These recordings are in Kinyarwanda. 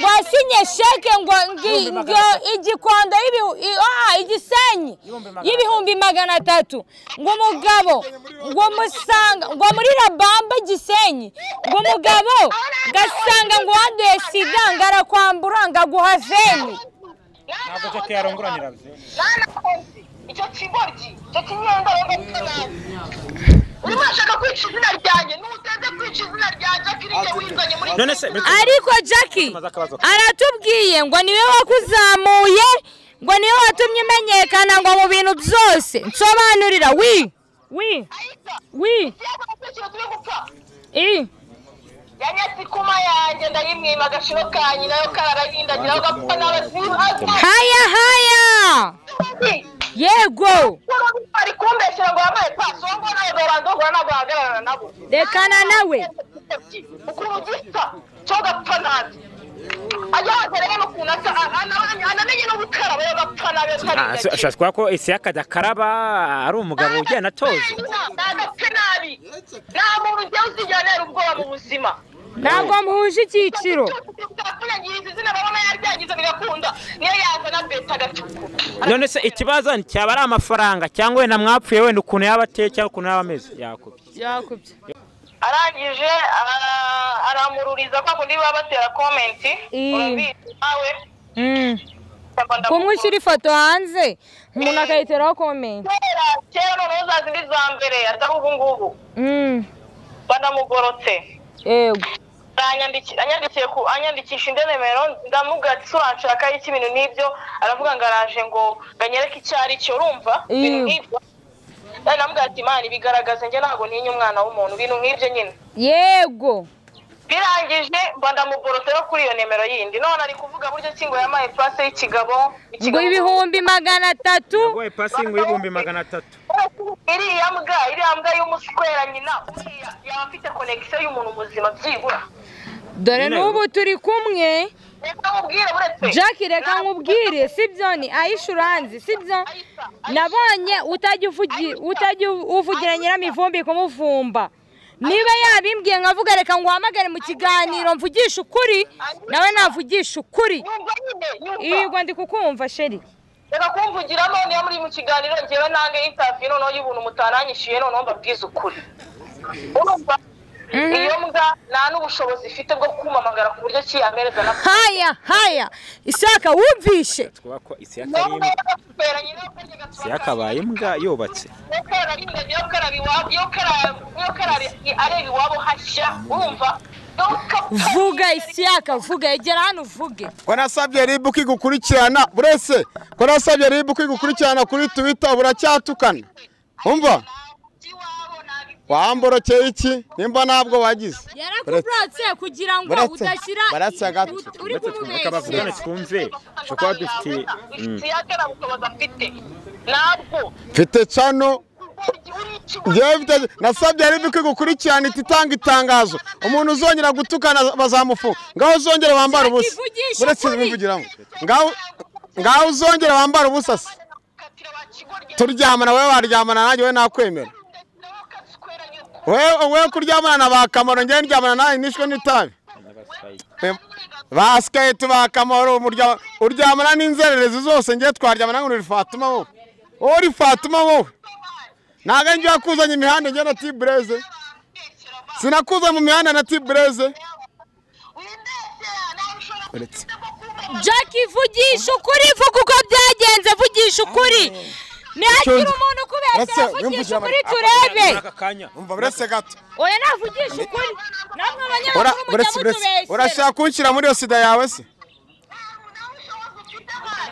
yasinye sheke ngo ngi- ngo igikondo y'ibihu- i- ah, igisenyi y'ibihumbi magana atatu ngo umugabo ngo musanga ngo muri rabamba gisenyi ngo umugabo gasanga ngo wanduye sida ngo arakwambura ngo aguha veni ntabwo jake yarongoranyira yanakunze icyo kigoryi icyo kinyendorenge gisa nabi urimo urashaka kwica izina ryanjye n'uteze kwica izina rya jake rinjye wizanye muri none se ariko jackie aratubwiye ngo niwe wakuzamuye ngo niwe watumye umenyekana ngo mu bintu byose nsobanurira wi wi ayika wi ikiyaga gukurikira turi gupfa i yanyasikuma yanjye ndayimwima agashiro kanyu nayo kararayindagira agapfa n'abasibazi haya haya yego bari kumbeshyira ngo wambaye pasongo nawe dorandogora ntabwo wahagararana nabo rekana nawe ukuntu gisa cyo gapfa nabi ajya wazere rero ukuntu asa anamenye no gukaraba yo gapfa nabi atari ashobora kuba ko ese yakajya akaraba ari umugabo ugenda atoza nagapfe nabi nta muntu ugiye uzigera antera ubwoba mu buzima ntabwo muhuje icyiciro bwakunyagiriza izina babona yaryangiza bigakunda niyo yazana beta agatukura none se ikibazo cyaba ari amafaranga cyangwa wenda mwapfuye wenda ukuntu yaba ateye cyangwa ukuntu yaba ameze yakubye yakubye arangije ara- aramururiza kwa kundi baba batera komenti Mm. urabizi nawe ndamba ndakukunda. kumwishyura ifoto hanze umuntu akayiteraho komenti kera kera noneho za zindi za mbere atari ubu ngubu Mm, banamugorotse yego Aranyandiki- anyandikiye ku anyandikisha indi nimero ndamubwira ati turanshaka iki ibintu n'ibyo aravuga ngo araje ngo ngo anyereke icyo ari cyo urumva ibintu Iyo. nk'ibyo Nari namubwira ati imana ibigaragaze njye ntabwo ntinya umwana w'umuntu ibintu nk'ibyo nyine yego birangije mba ndamugorotse no kuri iyo nimero yindi none ari kuvuga buryo ki ngo yamaye pase y'ikigabo ngo ibihumbi magana atatu wowe pasingi y'ibihumbi magana atatu iriya mbwa iriya mbwa y'umuswera nyina uriya yaba afite konegisiyo y'umuntu muzima byibura dore n'ubu turi kumwe reka nkubwire buretse jackie reka nkubwire si byo ni ayishuranzi si byo nabonye utajya uvugi- utajya uvugira nyiramivumbi kumuvumba niba yabimbwiye nkavuga reka ngo uhamagare mu kiganiro mvugishe ukuri nawe navugisha ukuri yumva nyine yumva yego ndi kukumva sheri reka kumvugiramo niyo muri mu kiganiro ngewe nange intaviyu noneho y'ubuntu mutaranyishyuye noneho mbabwize ukuri urumva Mhm. iyo mbwa nta n'ubushobozi ifite bwo kumamagara ku buryo ki yamereza na haya haya isaka wumvishe twaba ko isi nubwo yakariye yagakuberanye nawe kurya isi yakabaye imbwa yubatse iyo kararindaga iyo karaba iwabo iyo karaba iyo karaba areba iwabo hashya urumva vuga isiyaka vuga egera hano uvuge ko nasabye ribu kigukurikirana burese ko nasabye ribu kigukurikirana kuri tuwita buracyatukana umva wamborokeye iki nimba ntabwo wagize yarakuburatse kugira ngo Buretse. udashyira Buretse agato. ut- uri none kumubeshya twumve dushobora kuba dufitiye ifite iyakara ubushobozi afite ntabwo mfite cano yewe ngewe mfite- nasabye ribu kigukurikirana iti itanga itangazo umuntu uzongera gutukana bazamufunga ngaho uzongera wambara ubusa Ivugisha buretse ukuri. bivugiramo ngaho ngaho uzongera wambara ubusa se turyamana wowe waryamana nanjye wowe nakwemera wowe wowe kuryamana na ba kamaro ngewe ndyamana nawe nishwe n'itabi ba siketi ba kamaro umurya- uryamana n'inzererezi zose ngewe twaryamana ngo uri fatuma wowe wowe uri fatuma wowe ntabwo ari njye wakuzanye imihanda ngewe na tibureze sinakuzanye mu mihanda na tibureze uretse Jack vugisha ukuri vuga uko byagenze vugisha ukuri ntihagira umuntu Uretse, ukubeshya wiyumvishe vugisha ukuri amare- turebe aka kanya umva buretse gato oya navugisha ukuri namwe Ura- abanyamakuru mujya buretse buretse mutubeshyera urashaka kunshyira muri iyo sida yawe se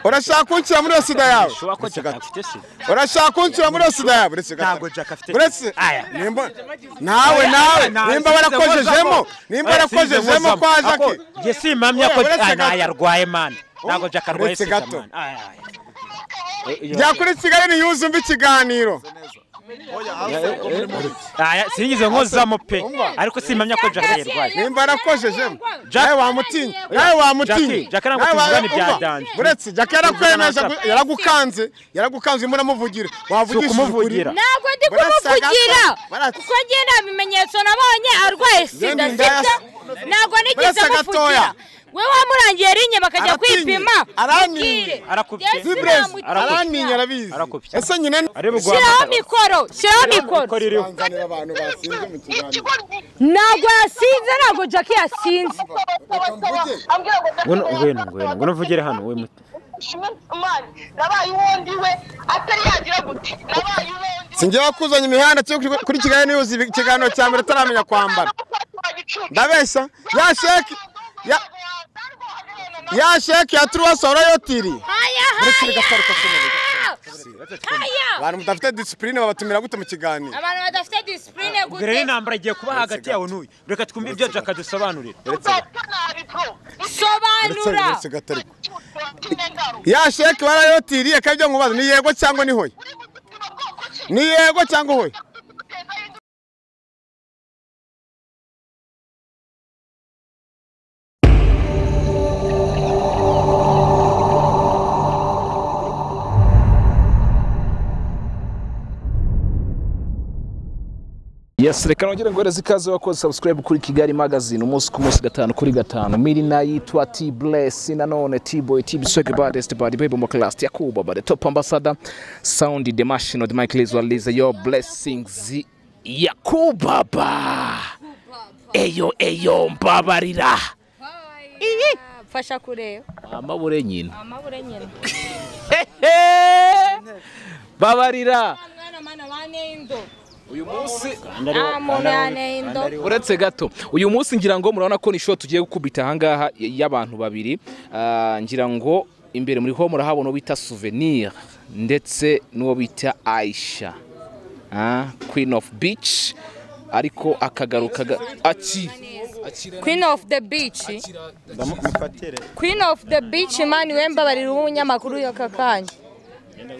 urashaka kunshyira muri iyo sida yawe dushobora ko jake afite sida urashaka kunshyira muri iyo sida yawe buretse gato Ntabwo Jack afite- buretse Aya. nimba nawe nawe nimba barakojejemo nimba barakojejemo kwa jake njye simpamya ko Uretse Ah, gato. ntayarwaye mani ntabwo jake arwaye Uretse sida gato. mani Aya, aya. jya kuri kigali niyuze umva ikiganiro Aya, sinigeze nkozamo pe ariko simpamya ko jake yarwaye nimba barakojejemo Jack- nawe wamutinye nawe wamutinye Jackie, Jackie ntabwo Nawe wa- tuvugana ibya umva, danje. buretse jake yarakwemeje yaragukanze yaragukanze urimo uramuvugire wavugishije ukuri ukumuvugira. ntabwo ndi Buretse gato. kumuvugira Buretse. kuko njye nta bimenyetso nabonye arwaye sida Ngende sida ndaya- ntabwo nigeze Buretse gatoya. muvugira we wamurangiye bakwinye bakajya Aratinye. kwipima Araninye. ubwire. Arakubye. Yesu Zibrezi namutera. araninya arabizi Arakubye. ese nyine Ari bugwa- shyiraho mikoro shyiraho mikoro Mikoro iriho. banzanira abantu basinze mu kiganiro ntabwo yasinze ntabwo jackie yasinze Ngwino ngwino ngwino ngwino uvugire hano we muti. nabaye uwundi we atari yagira gute nabaye uwundi we sinjya kuzanya imihanda cyo kuri- kuri kigali niyuzi ikiganiro cya mbere ataramenya kwambara ndabeshya ya sheki ya ya sheki ya turuwasi warayotiriye haya uretse bigasaruka ku mubiri haya abantu mudafite disipurine babatumira gute mu kiganiro abantu badafite disipurine Ubwo rero intambara igiye kuba hagati yawe n'uyu reka twumve ibyo Jack adusobanurira uretse sobanura uretse gato ariko ya sheki warayotiriye kandi ibyo nkubaza ni yego cyangwa ni hoya ni yego cyangwa hoya Yes, reka nongere nguhereze ikaze wakoze subscribe kuri Kigali Magazine umunsi ku munsi gatanu kuri gatanu. Miri naitwa T Bless nanone T Boy T Biswege baddest bad baby mo class ya Kuba bad top ambassador sound the machine of the Michael Israelize your blessings Yakuba ba. Eyo eyo mbabarira. iyi mfasha kureba Amabure nyina. amabure nyine Babarira. mwana mwana bane indo Uyu munsi nta muntu yane indo uretse gato uyu munsi ngira ngo murabona ko ni show tugiye gukubita ahangaha y- y'abantu babiri Ah, ngira ngo imbere muri ho murahabona uwo bita souvenir ndetse n'uwo bita aisha Ah, queen of beach ariko akagaruka ga- aki queen of the beach queen of the beach mani we mbabarira uba umunyamakuru y'aka kanya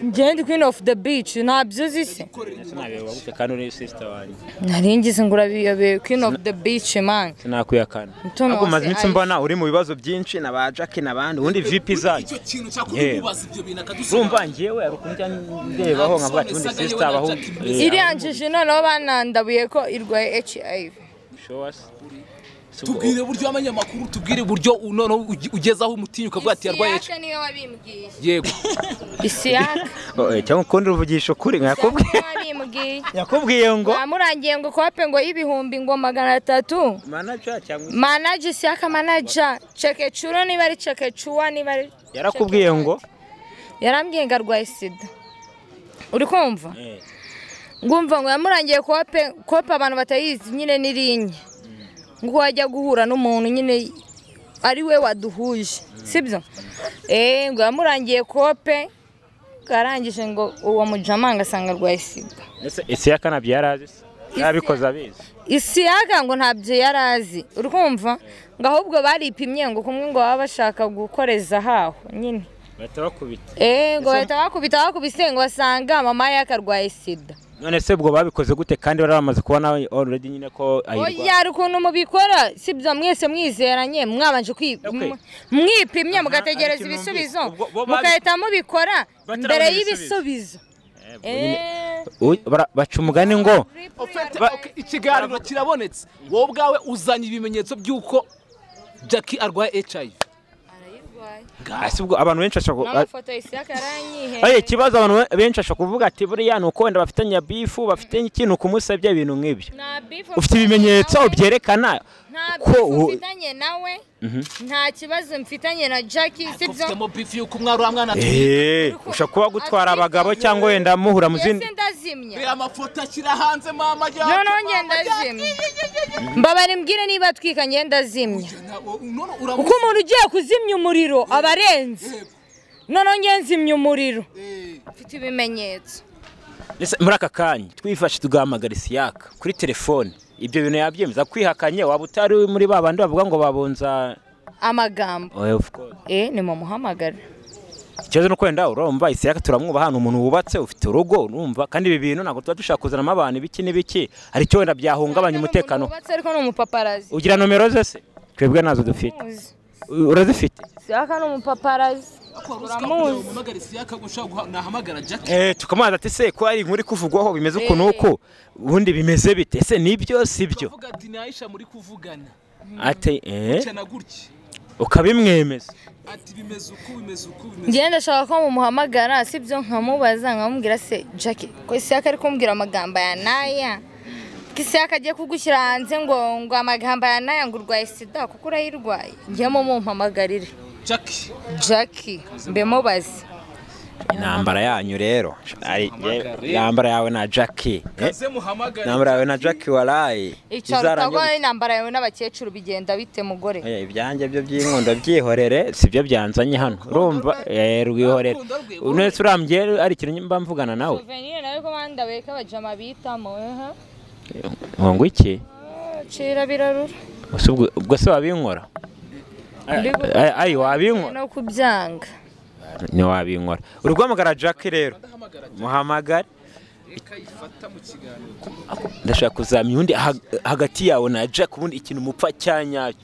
ngende queen of the beach ntabyo uzi se sinabebabuke kandi uri sister wanjye nari ngize ngo urabiyobeye queen of the beach mani sinakuya kandi Mutoni ahubwo wase maze iminsi aje. mbona uri mu bibazo byinshi na ba Jack n'abandi ubundi VP zanyu kintu cyakora Yewe. umubaza ibyo bintu akadusubiza urumva njyewe hari ukuntu njya ndebaho nkavuga ati ubundi sister abaho eh, iriya njiji noneho banandabuye ko irwaye hiv show us. So, tubwire uburyo abanyamakuru tubwire uburyo noneho uge- ugezaho umutinya ukavuga ati yarwaye HIV." niyo wabimbwiye yego isiyaka oh, eh, cyangwa ukundi uruvugisha ukuri niyo nkakubwiye wabimbwiye yakubwiye ngo bamurangiye ngo kope ngo y'ibihumbi ngo magana atatu manager cyangwa manaja isiyaka manaja cekecuro niba ari cekecuwa niba ari yarakubwiye ngo yarambwiye ngo arwaye sida uri kumva Eh. ngumva ngo yamurangiye kope kope abantu batayizi nyine n'irinye ngo wajya guhura n'umuntu nyine ari we waduhuje sibyo eee ngo yamurangiye kope arangije ngo uwo mujamanga asanga arwaye sida ese ese yakanabyara azi se yabikoze abizi isi yaga ngo ntabyo yari azi urumva ngo ahubwo baripimye ngo kumwe ngo baba bashaka gukoreza ahaho nyine bahita bakubita eee ngo bahita bakubita bakubise ngo basanga mama ye akarwaye sida none se ubwo babikoze gute kandi bari bamaze kubona already nyine ko ayirwa oya hari ukuntu mubikora sibyo mwese mwizeranye mwabanje kwi- Okay. mw- mwipimye Aha, mugategereza ariko numvise. ibisubizo Ubwo bo babi- mugahita mubikora Batarabona mbere ibisubizo. y'ibisubizo Eee, Uy, bara- baca umugani ngo Ofete, Ba- ok, ikiganiro kirabonetse wowe ubwawe uzanye ibimenyetso by'uko jackie arwaye hiv arayirwaye. ese ubwo abantu benshi bashobora n'amafoto isi yaga Oye, yaranyihereye ikibazo abantu be- benshi ashobora kuvuga ati buriya ni uko wenda bafitanye bifu bafitanye ikintu kumusebya ibintu nk'ibyo Nta beef ufite mfitanye ibimenyetso nawe. byerekana nta ko bifu u- mfitanye nawe nta kibazo mfitanye na jackie sibyo ufitemo bifu y'uko umwari uriya mwana Eh, ushobora kuba gutwara abagabo cyangwa wenda muhura mu zindi yese ndazimya reba amafoto ashyira hanze mama jackie noneho mama, ngenda Jackie. azimya mbabare mbwire niba atwikanye ndazimya Na- o- none kuko urabona umuntu ugiye kuzimya umuriro aba arenze noneho nge nzimya umuriro mfite ibimenyetso Ese muri aka kanya twifashe tugahamagara isiyaka kuri telefone ibyo bintu yabyemeza kwihakanye waba utari muri ba bandi bavuga ngo babunza amagambo Oh, of course. eh ni mumuhamagara ikibazo ni uko wenda urumva isiyaka turamwubaha ni umuntu wubatse ufite urugo urumva kandi ibi bintu ntabwo tuba dushaka kuzanamo abantu ibiki n'ibiki hari icyo wenda byahungabanya umutekano wubatse ariko ni umupaparazi ugira nomero ze se twebwe nazo dufite U- urazifite siyaka ni umupaparazi uramuzi umamagara isi yakago ushobora guha- nahamagara jackie Eh, tukamubaza ati se ko hari inkuru ikuvugwaho bimeze ukuntu uku ubundi bimeze bite ese nibyo si byo uvuga ati ni aisha muri kuvugana ati eh cyana gutya ukabimwemeza ati bimeze uku bimeze uku bimeze ngenda ndashaka ko mumuhamagara sibyo nkamubaza nkamubwira se jackie ko isaka ari kumbwira amagambo ya naya ko isaka agiye kugushyira hanze ngo ngo amagambo ya naya ngo urwaye sida kuko urayirwaye ngemo mumpamagarire jackie jackie mbe mubaze intambara yanyu rero ari- Hamagara. intambara yawe na jackie eh? kaze muhamagare intambara yawe na jackie waraye icara Bizarangira utagwa n'intambara yawe n'abakecuru bigenda bite mugore Oya, ibyanjye byo by'inkondo byihorere sibyo byanzanye hano urumva eh, rwihorere Urukundo rwe, unetse urambye ari ikintu mba mvugana nawe Souvenir nawe ko banda weka abajama bitamo ehe ngo ngo iki cira birarura Ese ubwo- ubwo se wabinkora Ay- ayi wabinkora no kubyanga ntiwabinkora uri guhamagara jackie rero muhamagare reka yifata mu kiganiro ndashaka kuzamya undi hag- hagati yawe na jack ubundi ikintu mupfa cyanyacyo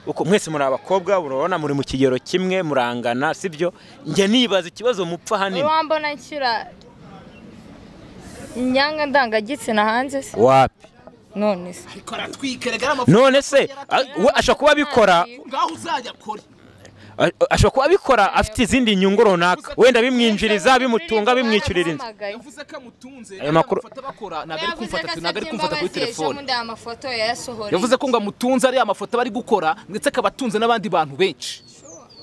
uko mwese muri abakobwa urabona muri mu kigero kimwe murangana sibyo njya nibaza ikibazo mupfa hanini urambona nshyira inyanga ndangagitsina hanze se wapi none se ariko aratwika reka n'amafaranga none se a- we ashobora kuba abikora ngaho uzajya akore a- ashobora kuba abikora afite izindi nyungu runaka wenda bimwinjiriza bimutunga bimwishyurira inzu yavuze ko amutunze Ayo makuru- amufata bakora ntabwo ari kumfata ntabwo ari kumfata kuri telefone telefone amafoto yayasohoreye yavuze ko ngo amutunze ari amafoto aba ari gukora ndetse akaba atunze n'abandi bantu benshi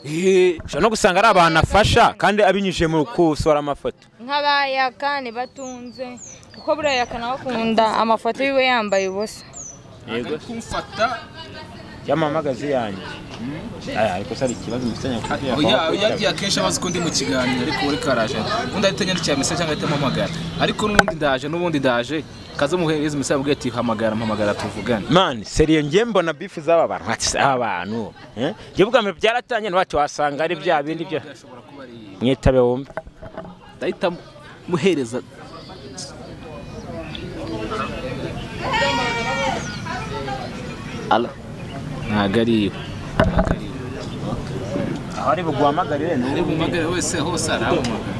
Eh, ushobora no gusanga ari abantu afasha kandi abinyujije mu gusohora amafoto nk'abayakani batunze kuko buriya yakana bakunda amafoto yiwe yambaye ubusa ntabwo ari kumfata cyamamagazi yanjye aya ariko se hari ikibazo umusenya Oya, oya, yagiye akenshi abazi ko ndi mu kiganiro ariko we reka araje undi ahita anyandikira message cyangwa ahita ampamagara ariko n'ubundi ndaje n'ubundi ndaje kaze muhereze message abwira ati hamagara mpamagara tuvugane mani seriyo njye mbona bifu z'aba bantu ati si aba bantu eh? njye bwa mbere byaratangiye ntibati wasanga ari bya bindi bya Ashobora kuba ari mwitabe wumve ndahita muhereza ala ntabwo ari iwe ntabwo ari iwe aho ari buguhamagarire ni ari bumagare wese hose arahamagara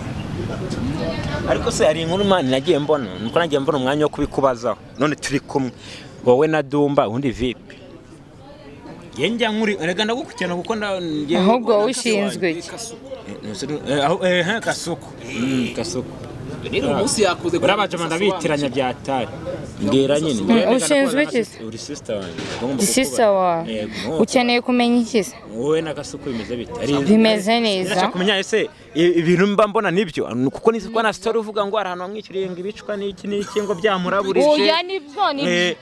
ariko se hari inkuru mani nagiye mbona nuko nagiye mbona umwanya wo kubikubazaho none turi kumwe wowe na dumba undi vipi njye njya nkuri erega ndagukurikirana kuko nda- njye- ahubwo wowe ushinzwe iki Eh, aho- eh, eh, kasuku Mm, kasuku rero uyu munsi yakoze uriya bajamana bitiranya bya tari mbwira nyine ushinzwe iki se? uri sisita wanjye Ndagomba sisita kukubaza. wawe Yego, nk'uko ukeneye kumenya iki se wowe na gasuku bimeze bite Ari- Bimeze neza. Ndashaka kumenya ese i- ibintu mba mbona nibyo Ni kuko nizi ko na story uvuga ngo hari ahantu wamwishyuriye ngo ibicwa n'iki n'iki ngo byamuraburije oya nibyo Eh. nibyo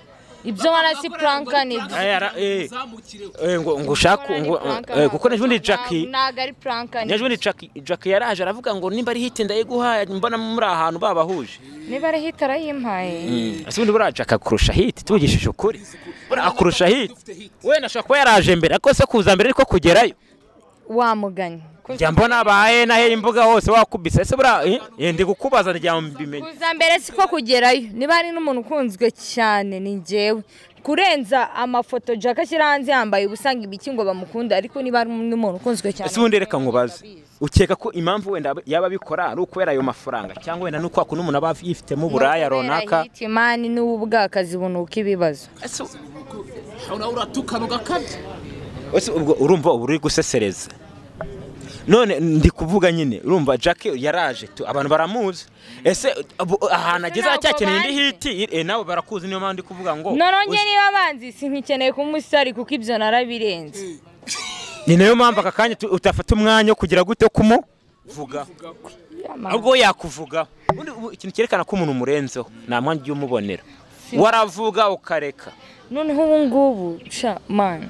ibyo barasi puranka nibyo Aya, ara- eh, uzamukireho eh, ngo ngo ushaka ngo- eh, kuko n'ejobundi jackie ntabwo ari puranka n'ejobundi Jackie Jackie yaraje aravuga ngo nimba ari hiti ndayiguhaye mbona muri ahantu babahuje niba ari hita arayimpaye ese ubundi buriya Jackie akurusha hiti tuvugishije ukuri Buriya akurusha hiti wenda ashobora kuba yaraje mbere ariko se kuza mbere ariko kugerayo wamuganye njya mbona abaye nahe imbuga hose wakubise ese buriya eh, eh, ndi kukubaza njya mbimenya kuza mbere siko kugerayo niba hari n'umuntu ukunzwe cyane ni njyewe kurenza amafoto jack ashyira hanze yambaye ubusa ngo ibiki ngo bamukunda ariko niba hari n'umuntu ukunzwe cyane ese ubundi reka nkubaze ukeka ko impamvu wenda yaba abikora ari ukubera ayo mafaranga cyangwa wenda nuko hakunda umuntu aba yifitemo uburaya runaka mani n'ubu bwakazi bunuka ibibazo Ese nawe uratukana ugakabya ese ubwo urumva uba uri gusesereza none ndi kuvuga nyine urumva jack yaraje tu- abantu baramuzi ese ubu ahantu ageze ntabwo aracyakeneye indi bazi. hiti eh, nawe barakuzi niyo mpamvu ndi kuvuga ngo noronge uzi- niba banzi sinkikeneye kumusari kuko ibyo narabirenze ni nayo mpamvu aka kanya tu- utafata umwanya wo kugira gute kumuvuga ahubwo we yakuvugaho ubundi ubu ikintu cyerekana ko umuntu umurenzeho nta mwanya ujya umubonera waravuga ukareka noneho ubu ngubu ca mani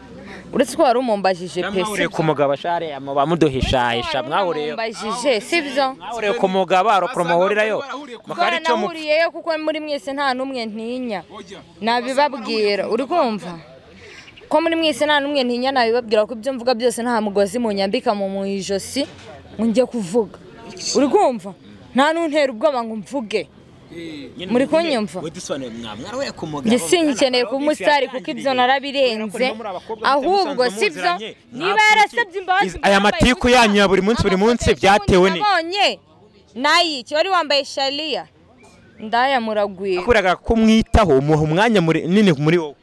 uretse ko wari umumbajije pe mwahuriye ku mugabo share bamuduhishahisha mwahuriye umumbajije sibyo mwahuriye ku mugabo arokora muhurirayo mukaba ari cyo mupfa twanahuriyeyo kuko muri mwese nta n'umwe ntinya nabibabwira uri kumva ko muri mwese nta n'umwe ntinya nabibabwira ko ibyo mvuga byose nta mugozi munyambika mu mu ijosi ngo njye kuvuga uri kumva nta n'untera ubwoba ngo mvuge muri kunyumva? Wedusobanurire mwamwara we ku mugabo njye singikeneye kuba umusitari kuko ibyo narabirenze ahubwo sibyo niba yarasabye imbabazi aya matiku yanyu ya buri munsi buri munsi byatewe ni nabonye nayiki wari wambaye shariya ndayamuragwira akuraga kumwitaho umuha umwanya munini muri wowe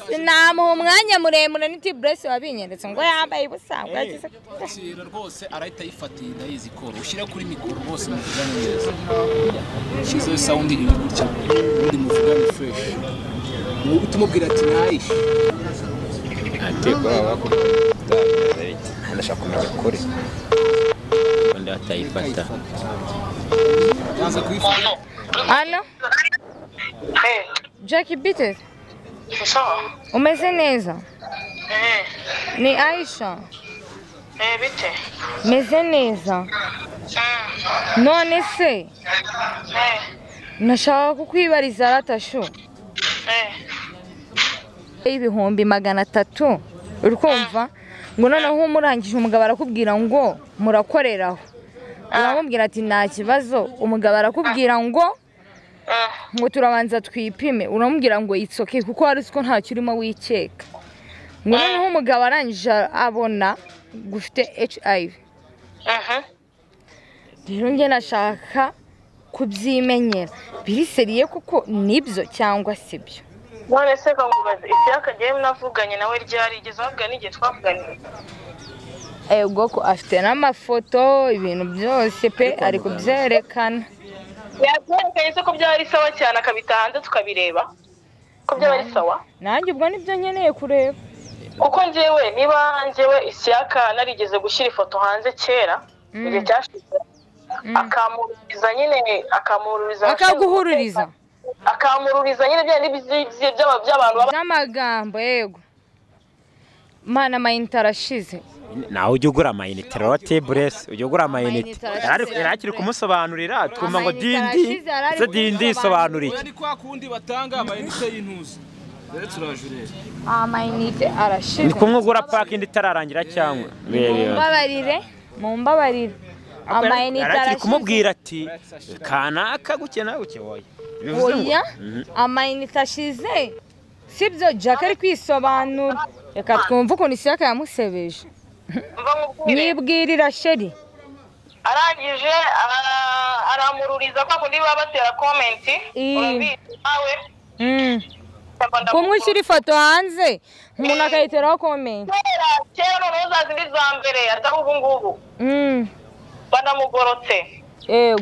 sinamuha umwanya muremure n'iti buresi wabinyeretse ngo yambaye ubusa ngo yagize yakira rwose arahita ayifatiye ndayizi koro ushyire kuri mikoro rwose muvugane neza shyizeho isawundi iri gutya ubundi muvugane fureshi ni uguta umubwira ati nayishe ntatekwa baba bakora ndashaka kumenya ukuri ubundi batayifata yanze kuyifata hano jackie bitesi umeze neza ni ayisha bite meze neza none se nashaka kukwibariza ratashu y'ibihumbi magana atatu uri kumva ngo noneho umurangije umugabo arakubwira ngo murakoreraho uramubwira ati nta kibazo umugabo arakubwira ngo ngo turabanza twipime uramubwira ngo itsoke kuko hari uko ntacyo urimo wikeka ngo noneho umugabo arangije abona ngo ufite hiv rero njye nashaka kubyimenyera biriseriye kuko nibyo cyangwa si byo none se kamubaza ibyaka jyewe navuganye nawe ryari igeze wabwira n'igihe twavuganiye ubwoko afite n'amafoto ibintu byose pe ari kubyerekana yabyerekanye se ko byaba ari sawa cyane akabita hanze tukabireba ko byaba ari sawa nanjye ubwo nibyo nkeneye kureba kuko njyewe niba njyewe ishyaka narigeze gushyira ifoto hanze kera igihe cyashize akamururiza nyine akamururiza akaguhururiza akamururiza nyine bya n'ibyizi by'aba- by'abantu baba n'amagambo yego mana amayinite arashize nawe ujya ugura amayinite rero teburesi ujya ugura amayinite Amayinite Yari- arashyira- yari akiri kumusobanurira twumva ngo Amayinite arashize, dindi yari ari ese dindi kumusobanurira. isobanura iki oya ni kwa kundi batanga amayinite y'intuza rero turajurera amayinite ni arashize kumwe ugura pake indi itararangira cyangwa reba mumbabarire mumbabarire amayinite yari akiri arashize kumubwira ati kanaka gukena guke woye bivuze ngo oya amayinite ashize sibyo jack ari kwisobanura reka twumve ukuntu ishyaka yamusebeje mva nkubwire nyibwirira sheri arangije ara- aramururiza kwa kundi baba batera komenti Mm. urabizi nawe Mm. ndabona kumwishyira ifoto hanze umuntu akayiteraho komenti kera kera noneho za zindi za mbere atari ubu ngubu Mm. banamugorotse yego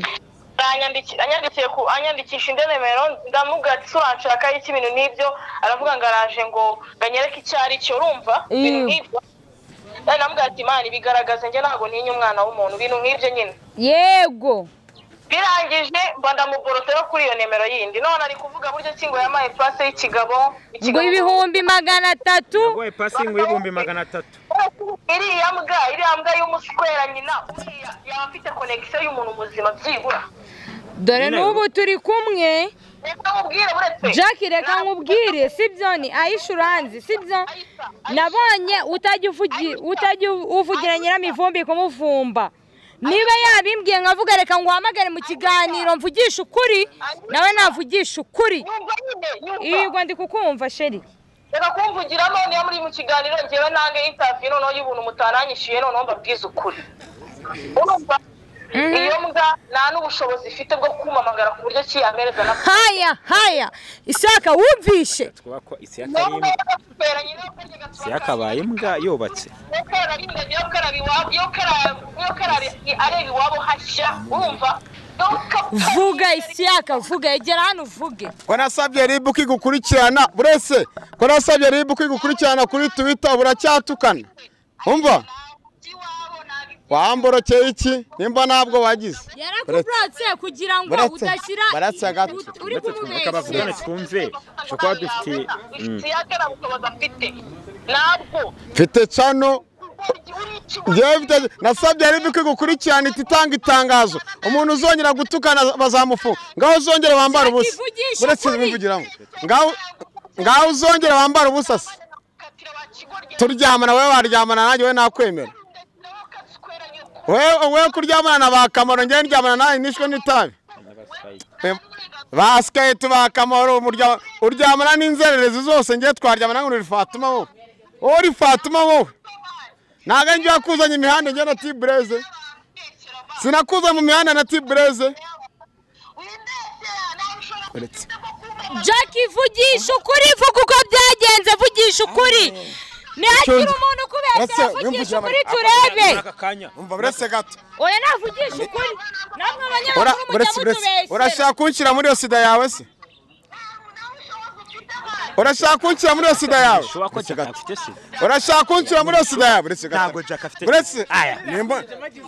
Aranyandiki- anyandikiye ku anyandikisha indi nimero ndamuga ati uranshaka iki ibintu n'ibyo aravuga ngo araje ngo ngo anyereke icyo ari cyo urumva ibintu Iyo. nk'ibyo Nari namubwira ati imana ibigaragaze njye ntabwo ntinya umwana w'umuntu ibintu nk'ibyo nyine yego birangije mba ndamugorotseho kuri iyo nimero yindi none ari kuvuga buryo ki ngo yamaye pase y'ikigabo ngo ibihumbi magana atatu wowe pasingi y'ibihumbi magana atatu iriya mbwa iriya mbwa y'umuswera nyina uriya yaba afite konegisiyo y'umuntu muzima byibura dore n'ubu turi kumwe reka nkubwire buretse jack reka nkubwire sibyo ni ayishuranzi sibyo nabonye utajya uvugi- utajya uvugira nyiramivumbi kumuvumba niba yabimbwiye nkavuga reka nguhamagare mu kiganiro mvugishe ukuri nawe navugisha ukuri yumva nyine yumva yego ndi kukumva sheri reka kumvugira noneho muri mu kiganiro ngewe nange intaviyu noneho y'ubuntu mutaranyishyuye noneho mbabwize ukuri urumva iyo mbwa nta n'ubushobozi ifite bwo kumamagara ku buryo ki yamereza na haya haya isaka wumvishe twaba ko isi nubwo y'akarimu yagaferanye n'abakozi isi yakabaye imbwa yubatse areba iwabo hashya urumva vuga isiyaka vuga egera hano uvuge ko nasabye ribu kigukurikirana burese ko nasabye ribu kigukurikirana kuri tuwita buracyatukana umva wamborokeye iki nimba ntabwo wagize yarakuburatse kugira ngo Buretse. udashyira Buretse agato. ut- uri reka bavugane kumubeshya twumve dushobora kuba dufite Mm. ntabwo mfite cano ngewe mfite- nasabye ribu kigukurikirana iti itanga itangazo umuntu uzongera gutukana bazamufunga ngaho uzongera wambara ubusa Ivugisha buretse ukuri. bivugiramo ngaho ngaho uzongera wambara ubusa se turyamana wowe waryamana nanjye wowe nakwemera wowe wowe kuryamana na ba kamaro ngewe ndyamana nawe nishwe n'itabi Em, ba siketi ba kamaro umurya- uryamana n'inzererezi zose ngewe twaryamana ngo uri fatuma wowe wowe uri fatuma wowe ntabwo njye yakuzanye imihanda ngewe na tibureze sinakuzanye mu mihanda na tibureze uretse Jack vugisha ukuri vuga uko byagenze vugisha ukuri nihagire umuntu ukubeshya vugisha ukuri turebe Aka kanya umva buretse gato oya navugisha ukuri namwe Ura- abanyamakuru mujya buretse buretse mutubeshyera urashaka kunshyira muri iyo sida yawe se urashaka kunshyira muri iyo sida yawe ushobora ko Buretse Jack gato. afite se urashaka kunshyira muri iyo sida yawe buretse gato Ntabwo Jack afite- buretse Aya. nimba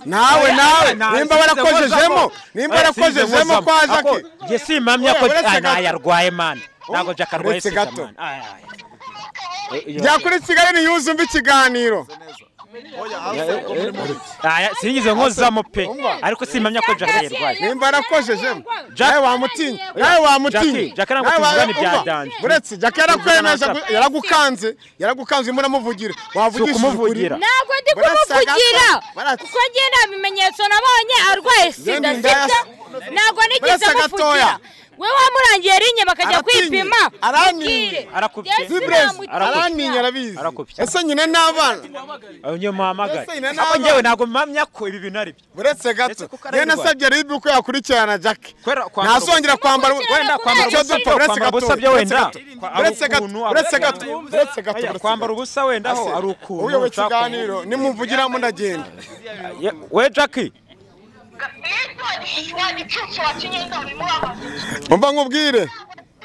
nawe nawe nimba barakojejemo nimba barakojejemo kwa jake njye simpamya ko Uretse Ah, gato. ntayarwaye mani ntabwo Jack arwaye Uretse sida gato. mani Aya, aya. jya kuri kigali ntiyuze umva ikiganiro Aya, sinigeze nkozamo pe ariko simpamya ko Jack yarwaye nimba arakojejemo Jack- nawe wamutinya nawe wamutinya Jackie, Jackie ntabwo tuvugana ibya Umva, Danje. buretse jackie yarakwemeje yaragukanze yaragukanze urimo uramuvugira wavugishije ukuri ukumuvugira. ntabwo ndi Burasa kumuvugira gato. Burasa. kuko njye nta bimenyetso nabonye arwaye sida Ngende sida ndaya- ntabwo nigeze Burasa muvugira gatoya. we wamurangiye rinye bakajya Aratinye. kwipima Araninye. mbwire. Arakubye. Yesu Vibrez, namutinya. araninya arabizi Arakubye. ese nyine n'abana aho niyo muhamagara Ese nyine ariko ntabwo- njyewe ntabwo mpamya ko ibi bintu ari byo buretse gato Ndetse kuko yewe arayirwaye. nasabye ribi uko yakurikirana jackie Kwera- kwambara ntazongera ubusa. kwambara Wenda kwambara icyo ubusa, dupfa buretse kwambara gato ubusa byo buretse wenda. gato buretse gato Ari ukuntu, buretse ari gato ukuntu. buretse gato Aya, buretse kwambara gato. ubusa wenda ho Ase, ari ukuntu uyobewe ushaka ikiganiro nimumvugiramo ndagenda kumuntu. Ye- we jackie nitwa igicucu wakinyenda buri mubabazi umva nkubwire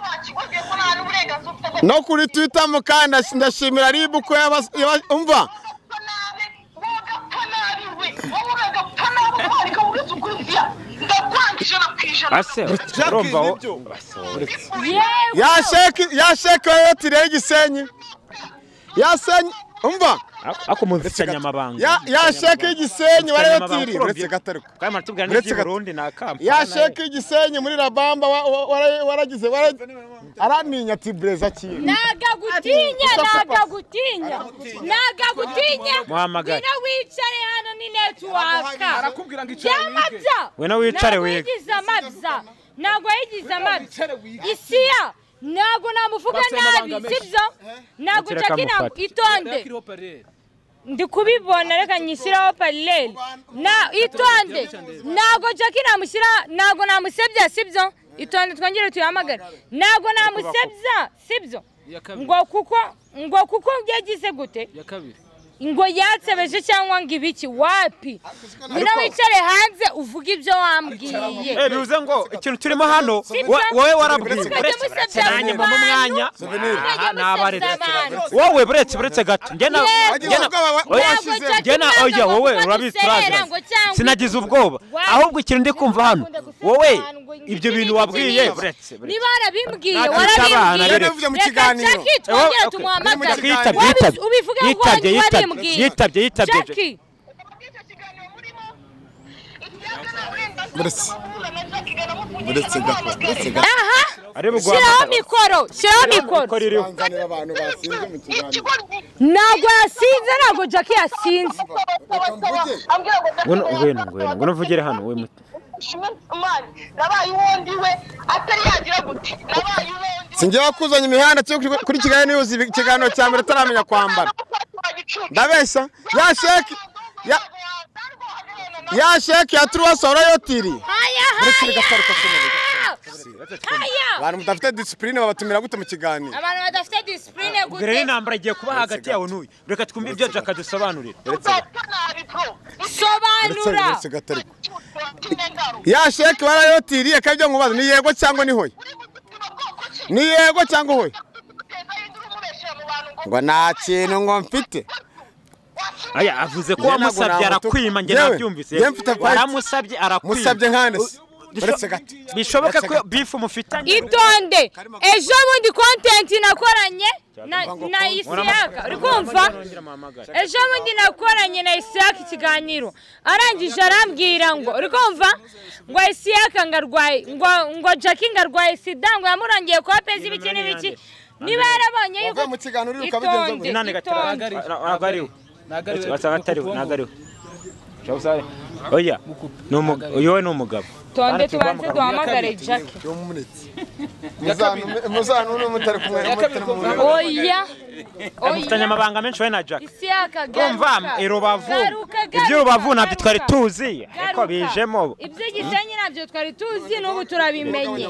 wakigobye ko nta n'uburenganzira ufite bwo no kuri twitter mukanda ndashimira ribu ko yaba- yaba- umva gupfa nabi wowe ugapfa nabi we wowe ugapfa nabi utwara ikabuguzi ukurikira ndakwanga ijana ku ijana ase urumva wo- Yewe. ya sheke ya sheke yotiriye igisenyi ya senyi umva ako mu mfitanyamabanga ya ya sheke y'igisenyi warayotiriye buretse gato ariko kandi maratubwira Uretse n'iby'i gato. burundi ni akampani ya sheke igisenyi muri rabamba wa- wa- wara- waragize wara- araninya ati bureza kintu nagagutinya nagagutinya nagagutinya Muhamagare. ngwino wicare hano ni netiwaka arakubwira ngo icyo byamabya Ngwino wicare Ntabwo wige. yigize amabya ntabwo yigize amabya wicare wige. isiya ntabwo namuvuga Bafite nabi amabanga menshi. sibyo ntabwo Ntiyakira ucaka inama akamufata. itonde ndi kubibona reka nyishyiraho paraleli na itonde ntabwo jacki namushyira ntabwo namusebya sibyo itonde twongere tuyahamagare ntabwo namusebya sibyo Iya kabiri. ngo kuko ngo kuko yagize gute ya kabiri ngo yatsebeje cyangwa ngo ibiki wapi ngwino wicare hanze uvuge ibyo wambwiye Eh, bivuze ngo ikintu turimo hano Sibyo. wa- wowe warabwiye Mukajya buretse buretse musebya nanjye mpa abantu. umwanya Mukajya Aha, nabaretse musebya abantu. wowe buretse buretse gato njye na Yego. njye na- Ubwoba wa- oya, Ntabwo Washize- Jack njye na ntabwo oya wowe avuga urabizi duserera turabizi ngo cyangwa sinagize ubwoba Wa- ahubwo ikintu ndi kumva hano Ntabwo akunda wowe guserera ahantu ngo ibyo iki bintu n'iki wabwiye n'iki. buretse buretse. niba warabimbwiye Natwe abana warabimbwiye rero. Navuze mu reka kiganiro. Jack Eh, wowe, twongere okay. tumuhamagare Uri mu kiganiro. Wabizi- Yitabye, ubivuge ngo yitabye, wanyu yitabye, wabimbwiye yitabye, yitabye. Jack buretse gato buretse gato aha Arebe uguhamagara. shyiraho mikoro shyiraho mikoro Mikoro iriho. nzanira abantu basinze mu kiganiro ntabwo yasinze ntabwo Jack yasinze Ngwino- ngwino- ngwino- ngwino uvugire hano, we muti. nabaye uwundi we atari yagira gute nabaye uwundi we singewe kuzanya imihanda cyo kuri- kuri kigali ntiyuze ikiganiro cya mbere ataramenya kwambara ndabeshya ya sheke ya ya sheke ya turuwasi warayotiriye haya buretse bigasaruka ku mubiri haya abantu badafite disipurine babatumira gute mu kiganiro abantu badafite disipurine ubwo rero intambara igiye kuba hagati yawe n'uyu reka twumve ibyo Jack adusobanurira buretse sobanura buretse gato ariko ya sheke warayotiriye kandi ibyo nkubaza ni yego cyangwa ni hoya ni yego cyangwa hoya ngo nta kintu ngo mfite aya avuze ko Njye ntabwo wamusabye namutuka. arakwima njye Yewe, nabyumvise njye mfite fight. waramusabye arakwima musabye nkane se Bisho- buretse gato bishoboke Buretse ko gato. bifu mufitanye itonde ejo bundi kontenti nakoranye na- na isiyaka uri kumva ejo bundi nakoranye na isiyaka ikiganiro arangije arambwira ngo uri kumva ngo isiyaka ngo arwaye ngo ngo jacki ngo arwaye sida ngo yamurangiye kuba pezi ibiki n'ibiki niba yarabonye yuko Wavuye mu kiganiro uriruka bigenze gute? inani itonde gatera ntabwo ariwe ntabwo ari we wasanga atariwe kuko ntabwo ariwe oya ni umugabo yowe ni umugabo itonde tubanze duhamagare jacki Muzantume- muzantume mutari kumwe mutari mu- oya mufitanye amabanga menshi we na Jack isi yaka umva garuka i rubavu Garuka, garuka, ibyo rubavu nabyo garuka. twari tuzi Garuka. ariko bijemo ibyo gisenyi nabyo twari tuzi n'ubu turabimenye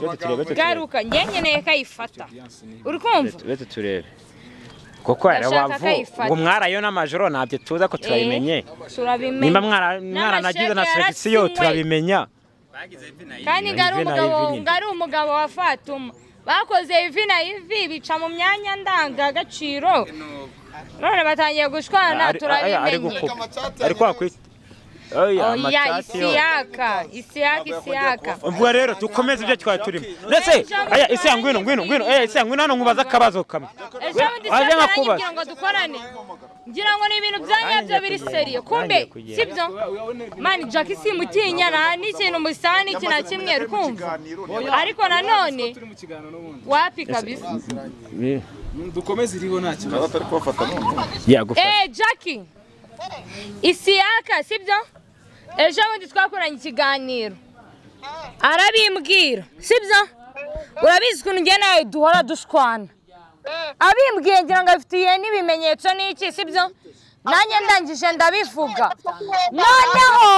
garuka njye nkeneye ko ayifata uri kumva bete turebe kuko ari Ndashaka rubavu ko ayifata. ngo mwarayo n'amajoro ntabyo tuzi ko turabimenye Eh, turabimenye nimba mwara- mwaranagize N'amashege na selekisiyo yarasinywe. turabimenya kandi ngo ari Ivi na umugabo ivi nyine. ngo ari umugabo wa fatuma bakoze ivi na ivi bica mu myanya ndangagaciro none batangiye gushwana Ari- ari- ari turabimenye gukupa ariko wakwita oya oya amacati yo isiyaka isiyaka isiyaka ubwo rero dukomeze ibyo twari turimo ndetse aya isi ya ngwino ngwino ngwino eh isi ya ngwino hano nkubaza akabazo kamwe ejo bundi Waje sasa nkakubaza. aranyibwira ngo dukorane ngira ngo ni ibintu byanyabyo biri seriyo kumbe Nanjye kugira. sibyo mani jack simutinya nta n'ikintu musa n'iki na kimwe uri kumva ariko nanone turi mu kiganiro n'ubundi wapi kabisa dukomeze iriho nta kibazo yagufata Eh, Jackie, isiyaka sibyo ejo bundi twakoranye ikiganiro arabimbwira sibyo urabizi ukuntu njye nawe duhora dushwana abimbwiye ngira ngo abifitiye n'ibimenyetso n'iki sibyo nanjye ndangije ndabivuga noneho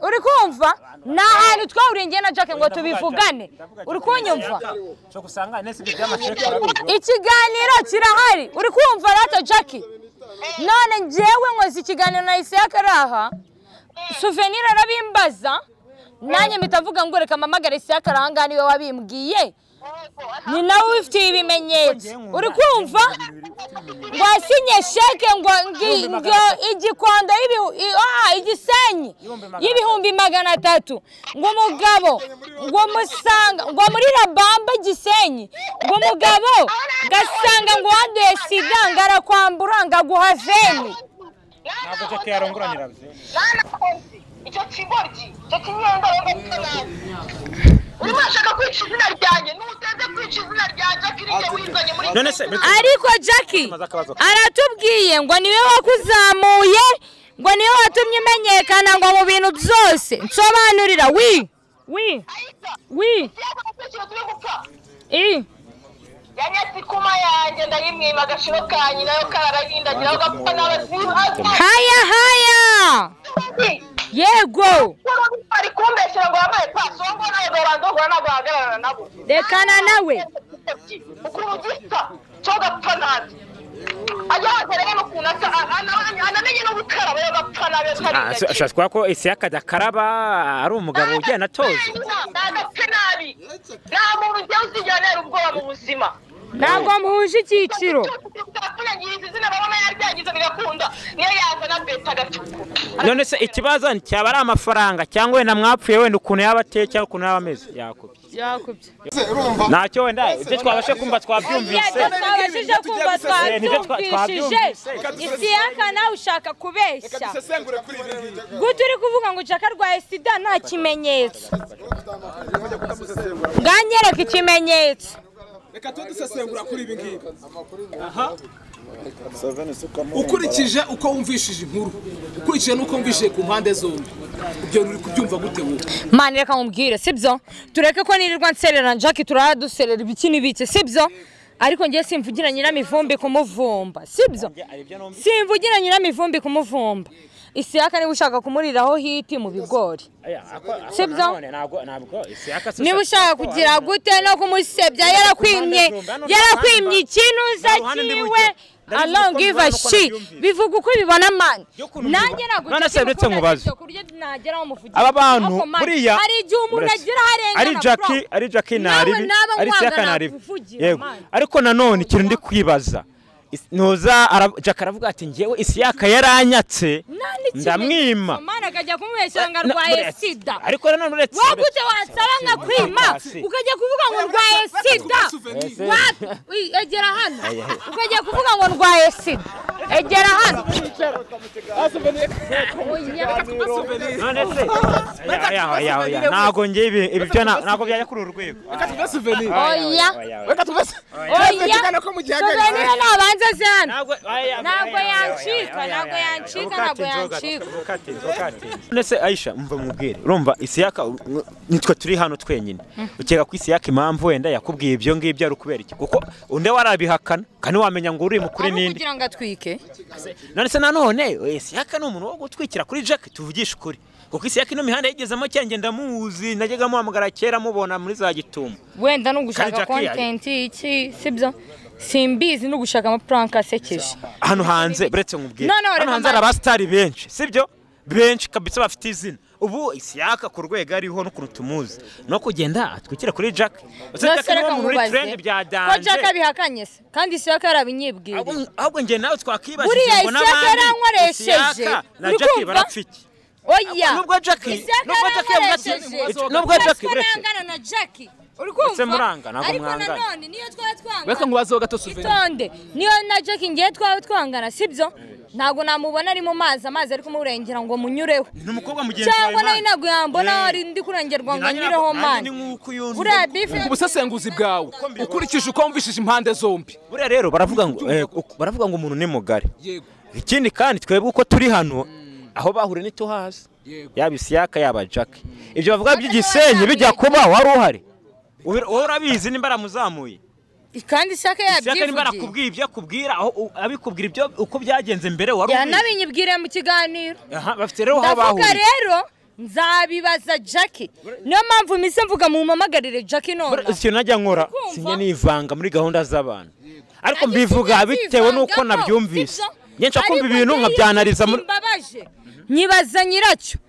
uri kumva ni ahantu twahuriye njye na Jack ngo tubivugane uri kunyumva cyo gusanga nese ibyo by'amaceke urabona. ikiganiro kirahari uri kumva rata jackie none njyewe nkoze ikiganiro na isiyaka araha suvenire arabimbaza nanjye mpita mvuga ngo reka mpamagare isiyaka araha ngaha niwe wabimbwiye ni nawe ubifitiye ibimenyetso uri kumva ngo asinye sheke ngo ngi- ngo igikondo y'ibihu- i- ah, igisenyi y'ibihumbi magana atatu ngo umugabo ngo musanga ngo muri rabamba gisenyi ngo umugabo gasanga ngo wanduye sida ngo arakwambura ngo aguha veni ntabwo jake yarongoranira bye icyo kigoryi icyo kinyenda rero nabi urimo urashaka kwica izina ryanjye n'uteze kwica izina rya jacqueline wizanye muri none se ariko jackie aratubwiye ngo niwe wakuzamuye ngo niwe watumye umenyekana ngo mu bintu byose nsobanurira wi wi wi ikintu turi gupfa i yanyatse ikuma yanjye ndayimwima agashiro kanyu nayo kararayindagiraho gapfa n'abazihaza haya haya yego ari kumbeshyira ngo wambaye pasongo nawe dorando ngo ntabwo wahagararana nabo rekana nawe ukuntu gisa cyo gapfa nabi ajya hanze rero ukuntu asa anamenye no gukaraba yo gapfa nabi atari ashobora kuba ko isi yakajya akaraba ari umugabo ugenda atoza Nagapfe nabi nta muntu ujya uzigera ntera ubwoba mu buzima ntabwo muhuje icyiciro bwapfunyagiriza izina babona yaryangiza bigakunda niyo yaza na beta agacuku none se ikibazo cyaba ari amafaranga cyangwa wenda mwapfuye wenda ukuntu yaba ateye cyangwa ukuntu yaba ameze yakubye ntacyo wenda ibyo twabashe kumva twabyumvise twabashije kumva Eh, nibyo twa- twabyumvishije isiyaka nawe ushaka kubeshya dusesengure kuri ibi ngibi gute uri kuvuga ngo jaka arwaye sida nta kimenyetso bwanyereka ikimenyetso reka tujye dusesengura kuri ibi ngibi aha ukurikije uko wumvishije inkuru ukurikije n'uko wumvishije ku mpande zombi ibyo uri kubyumva gute wowe mani reka nkubwire sibyo tureke ko nirirwa nserera jackie turara duserera ibiki n'ibiki sibyo ariko ngiye simvugira nyiramivumbi kumuvumba sibyo simvugira nyiramivumbi kumuvumba isiyaka niba ushaka kumuriraho hiti mu bigori Sibyo? niba ushaka kugira gute no kumusebya yarakwimye yarakwimye ikinuza cyiwe alongiva shi bivuga uko ubibona mani nanjye ntabwo None se uretse nkubaze. kurya nageraho umuvugizi aba bantu Ariko mani, buriya hari igihe umuntu Uretse. agira aho arengana ari jackie bro. ari jackie Nawe ntaribi naba ari nkwanga siyaka ntaribi nakuvugira, yego man. ariko nanone ikintu ndi kwibaza Is- nuza ara- jack aravuga ati ngewe isiyaka yaranyatse Nta n'ikimenyetso, ndamwima mani akajya kumubeshyira ngo Na- arwaye uretse- sida ariko nanone uretse wowe gute wasaba nkakwima Hasi. ukajya kuvuga ngo ndwaye sida souvenir. Wapi? Uy, egera hano ukajya kuvuga ngo ndwaye sida egera hano none se Ya, ya, ya, ya. ntabwo njye ibi ibi byo na- ntabwo byajya kuri uru rwego Reka tuve souvenir. oya Oya, oya. Reka tuve oya Reka ko mu gihe sovenire nabanza zana Ntabwo oya, ntabwo oya, oya, oya, yancika oya, oya, ntabwo oya, oya. yancika Ntukate ntabwo inzoga, yancika ntukate, ntukate. none se ayisha mva mubwire urumva isiyaka u- u- nitwe turi hano twenyine ukeka ko isiyaka impamvu wenda yakubwiye ibyo ngibyo ari ukubera iki kuko undi warabihakana kandi wamenya ngo uri mukuri aho n'indi kugira ngo atwike none se nanone eh, siyaka ni umuntu wo gutwikira kuri jack tuvugishe ukuri kuko isiyaka ino mihanda yigezemo cyangwa ndamuzi najyaga muhamagara kera mubona muri za gitumo wenda no Kandi gushaka Jackie yari- kontenti iki sibyo simbizi no gushaka amapuranka asekeje hano hanze buretse nkubwire No, no, hano reka hanze mbaze. hari abasitari benshi sibyo benshi kabisa bafite izina ubu isiyaka ku rwego ariho n'ukuntu tumuzi no kugenda atwikira kuri jack Ese No, Jack se niwe reka muntu uri nkubaze. trend bya ko Jack danje abihakanye se kandi isiyaka yarabinyibwiriye Ahubwo- ahubwo njye nawe Buriya twakwibajije ngo Isiyaka n'abandi yarankoresheje. Isiyaka na Uri jack kumva? barapfike oya nubwo Jack- Isiyaka nubwo Jack yavuze ati- yaramukoresheje nubwo Jack Uretse ko uretse. nangana na Jack uri Uretse muranga, kumva ntabwo ariko mwangana. nanone niyo twaba Reka twangana ngubazeho gato souvenir. itonde niyo na Jack ngiye twaba twangana sibyo ntabwo namubona ari mu mazi amazi ari kumurengera ngo munyureho ni umukobwa mugenzi cyangwa wawe, nayo man. ntabwo yambona Eh. wari ndi kurengerwa ngo Nanjye anyureho ntabwo- mani nanjye ni nk'uko iyo nzi- buriya bife Ku busesenguzi bwawe ukurikije uko wumvishije impande zombi. buriya rero baravuga ngo eh, uku- baravuga ngo umuntu ni mugari Yego. ikindi kandi twebwe uko turi hano aho bahuriye ntituhazi Yego. yaba isiyaka yaba jake ibyo bavuga by'igisenyi bijya kuba wari uhari Ubi- wowe urabizi nimba aramuzamuye kandi ishyaka isiyaka nimba yabyivugiye arakubwiye ibyo akubwira aho u- abikubwira ibyo uko byagenze mbere wari ubizi yanabinyibwiriye mu kiganiro Aha, bafite rero aho ndavuga bahuriye rero nzabibaza Jack niyo mpamvu mise mvuga mumumagarire Jack Buriya none ikintu najya nkora Kumva. sinjye nivanga muri gahunda z'abantu ariko Nanjye mbivuga sinjya bitewe n'uko nzivangamo, nabyumvise sibyo? njye nshaka kumva Ariko ibintu njyewe nkabyanariza muri simbabaje nyibaza nyiracyo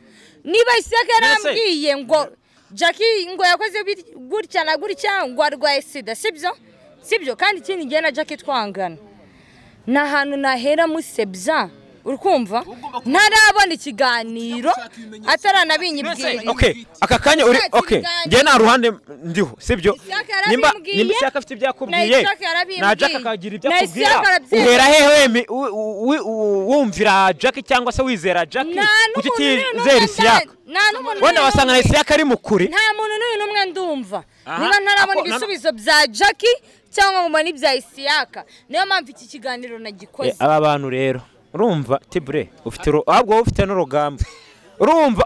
niba isaka yarambwiye ngo jacki ngo yakoze bit- gutya na gutya ngo arwaye sida sibyo sibyo kandi ikindi gihe na jacki twangana ni ahantu nahera musebya uri kumva ntarabona ikiganiro ataranabinyibwiriye Okay, aka kanya uri Nta okay. kiganiro. Njye nta ruhande ndiho, sibyo? Ishyaka Nimba yarabimubwiye, nimba Ishyaka afite na ibyo yakubwiye, Ishyaka yarabimubwiye, na Jack akagira ibyo na akubwira, Ishyaka arabyemera. uhera hehe mi- u- u- wi- u- wumvira Jack cyangwa se wizera Jack? nta Kuki n'umuntu n'uyu utizera n'umwe Ishyaka? nda- nta n'umuntu Wenda n'uyu wasanga na n'umwe. Ishyaka ari mukuri. nta muntu n'uyu n'umwe ndumva Aha. niba ntarabona Ako- ibisubizo bya jacki cyangwa ngo mbone ibya isiyaka niyo mpamvu iki kiganiro Eh, nagikoze Aba bantu rero, urumva Tibre, ufite uru- ahubwo wowe ufite n'urugamba. Urumva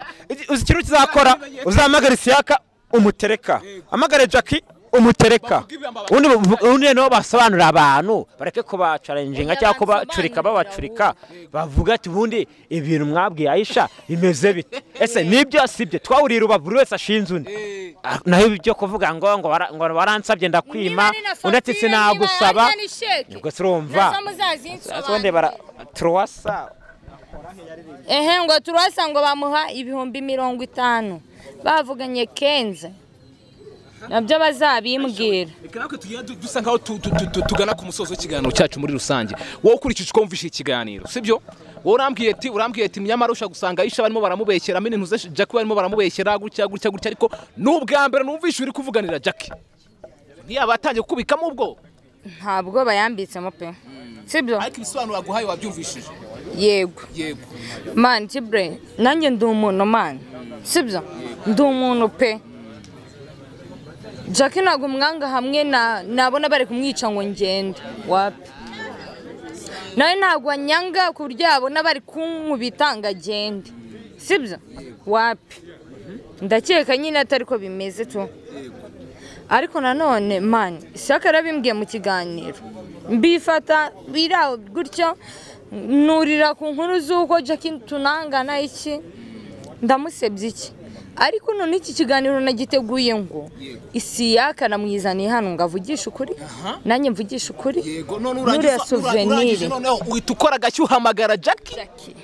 uzi ikintu kizakora, uzahamagara Ishyaka umutereka. Amagare Jack umutereka. ubundi bu- ubundi noneho basobanurira abantu bareke kubacarenjinga Oya, cyangwa kubacurika bansobanurira babacurika bavuga ati ubundi ibintu mwabwiye ayisha bimeze bite ese nibyo sibyo twahuriye urubavu buri wese ashinze undi Ah, naho ibi byo kuvuga ngo ngo wara- ngo waransabye ndakwima undi ati sinagusaba ubwo turumva Sonde bara truwasa ehe ngo turasa ngo bamuha ibihumbi mirongo itanu bavuganye kenze nabyo bazabimbwira Reka natwe tugenda du- dusa nkaho tu- tu- tu- tu- tugana ku musozo w'ikiganiro cyacu muri rusange wowe ukurikije uko wumvise ikiganiro sibyo wowe urambwiye ati urambwiye ati nyamara ushaka gusanga ayisha barimo baramubeshyera mini ntuze jack barimo baramubeshyera gutya gutya gutya ariko ni ubwa mbere numvise uri kuvuganira jack ntiyaba yatangiye kukubikamo ubwo ntabwo bayambitsemo pe sibyo ariko ibisobanuro yaguhaye wabyumvishije yego yego mani kibure nanjye ndi umuntu mani sibyo ndi umuntu pe Jack ntabwo umwanga hamwe na nabona bari kumwica ngo ngende wapi nawe ntabwo anyanga ku buryo yabona bari kunkubita ngo agende sibyo wapi ndakeka nyine atari ko bimeze tu ariko nanone mani isaka yarabimbwiye mu kiganiro mbifata biraho gutyo nurira ku nkuru z'uko jackie tunangana iki ndamusebye iki ariko none iki kiganiro nagiteguye ngo isiyaka namwizaniye hano ngo avugishe ukuri nanjye mvugishe ukuri yego none Nuriya urangiza souvenir. urangije noneho uhita ukora agashya uhamagara jack Jackie.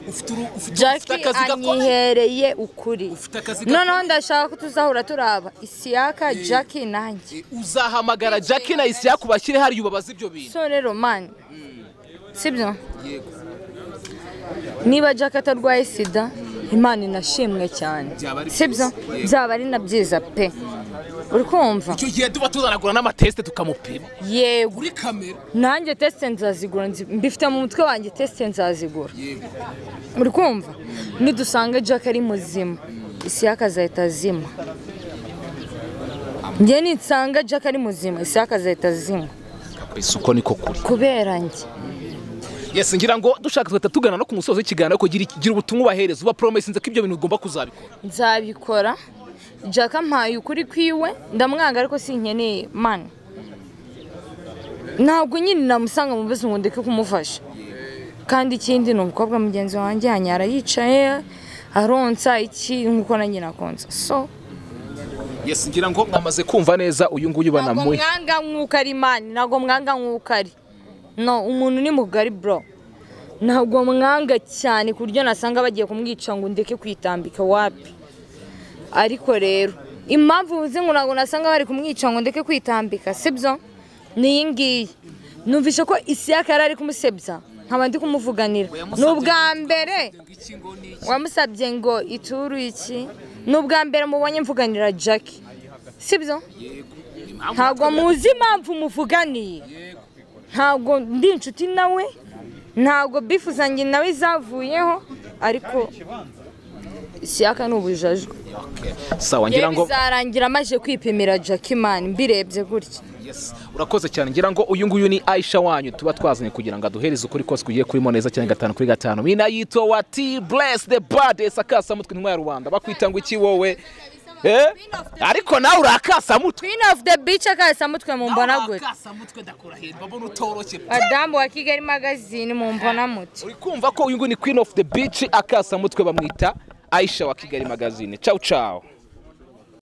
ufite uru- ufite- ufite Jackie akazi gakomeye anyihereye ukuri Ufite akazi gakomeye. noneho ndashaka ko tuzahura turaba isiyaka jackie nanjye uzahamagara jack na isiyaku bashyire hariya ubabaze ibyo bintu sore romani sibyo niba jack atarwaye sida imana inashimwe cyane Byaba ari sibyo byiza. Yego. byaba ari na byiza pe uri kumva icyo gihe tuba tuzanagura n'amatesite tukamupima yego kuri kamera nanjye tesite nzazigura nzi- mbifite mu mutwe wanjye tesite nzazigura uri kumva nidusanga jack ari muzima isi yakazahita azima njye nisanga jack ari muzima isi yakazahita azima isuko niko kuri kubera njye yesi ngira ngo dushaka tugahita tugana no ku musozo w'ikiganiro ariko gira gira ubutumwa ubahereza uba poromesi nzi ko ibyo bintu ugomba kuzabikora nzabikora jack ampaye ukuri kwiwe ndamwanga ariko sinkeneye mani ntabwo nyine namusanga mu buzima ndeke kumufasha kandi ikindi ni umukobwa mugenzi wanjye hanyara yicaye aronsa iki nk'uko nanjye nakonsa so yesi ngira ngo mwamaze kumva neza uyu nguyu ntabwo banamuhe mwanga nk'uko ari mani ntabwo mwanga nk'uko ari no umuntu ni mugari bro ntabwo mwanga cyane ku buryo nasanga bagiye kumwica ngo ndeke kwitambika wapi ariko rero impamvu uzi ngo ntabwo nasanga bari kumwica ngo ndeke kwitambika sibyo ni iyi ngiyi numvise ko isiyaka yari ari kumusebya nkaba ndi kumuvuganira ni ubwa mbere wamusabye ngo ituru iki ni ubwa mbere mubonye mvuganira jackie sibyo ntabwo muzi impamvu muvuganiye ntabwo ndi inshuti nawe ntabwo bifuzanye nawe zavuyeho ariko ishyaka ni ubujajwe sawa yewe ngira ngo bizarangira amaze kwipimira jakimani mbirebye gutya Yes, urakoze cyane ngira ngo uyu nguyu ni aisha wanyu tuba twazanye kugira ngo aduhereze ukuri kose kugiye kurimo neza cyane gatanu kuri gatanu mina yitwa wati bless the bad sakasamutwe intwari ya rubanda bakwita ngo iki wowe eh? ariko nawe urakasamutwe queen of the beach akasamutwe mumbona gutya urakasamutwe ndakurahiye mbona utoroshye adamu wa kigali magazine mumbona muti uri kumva ko uyu nguyu ni queen of the beach akasamutwe bamwita aisha wa kigali magazine ciao ciao